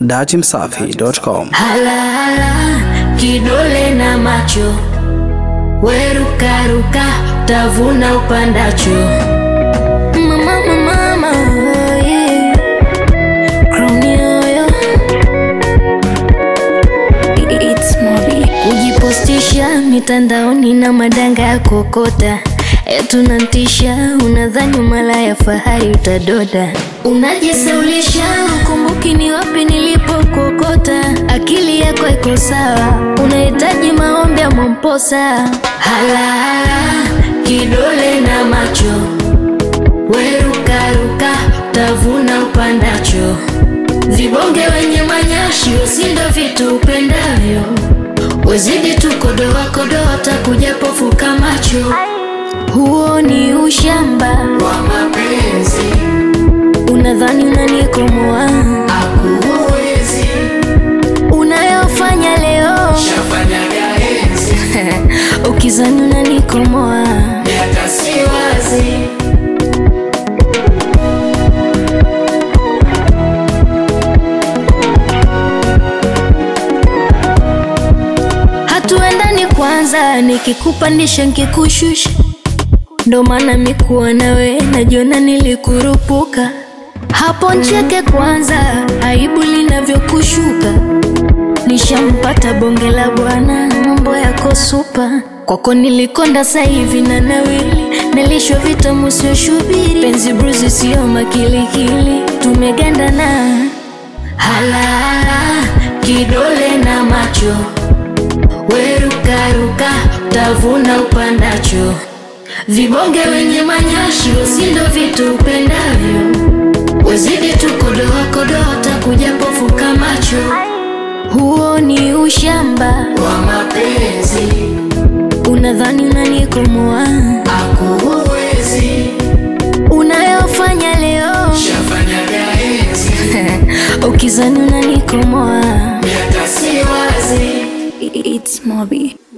Dachimsafi.com. Halala kidole na macho, werukaruka tavuna upandacho. Mama, mama, mama, yeah. Crown yoyo. It's Mobi. Kujipostisha mitandaoni na madanga ya kokota tunantisha, unadhani mala ya fahari utadoda, unajisaulisha, ukumbuki ni wapi nilipokokota. Akili yako iko sawa, unahitaji maombi ya Mwamposa. Halala kidole na macho, werukaruka tavuna upandacho. Vibonge wenye manyashi, usindo vitu upendavyo, wezidi tu kodoa kodoa, takuja pofuka macho huo ni ushamba wa mapenzi, unadhani unanikomoa, akuwezi unayofanya leo shafanyaga enzi, ukizani unanikomoa. miaka si wazi, Hatuendani kwanza, nikikupandisha nkikushusha, ndo maana mikuwa nawe najiona nilikurupuka. Hapo ncheke kwanza, aibu linavyokushuka. Nishampata bonge la bwana, mambo yako supa. Kwako nilikonda sasa hivi na nawili, nilishwa vitamu sio shubiri, penzi bruzi sio makilikili, tumegandana halala kidole na macho werukaruka tavuna upandacho. Vibonge wenye manyashi, usindo vitu upendavyo, wezidi tu kodoa kodoa, takuja pofuka macho. Huo ni ushamba, wa mapenzi, unadhani unanikomoa, akuwezi unayofanya leo shafanyaga enzi, ukizani unanikomoa. miaka si wazi. It's Mobi.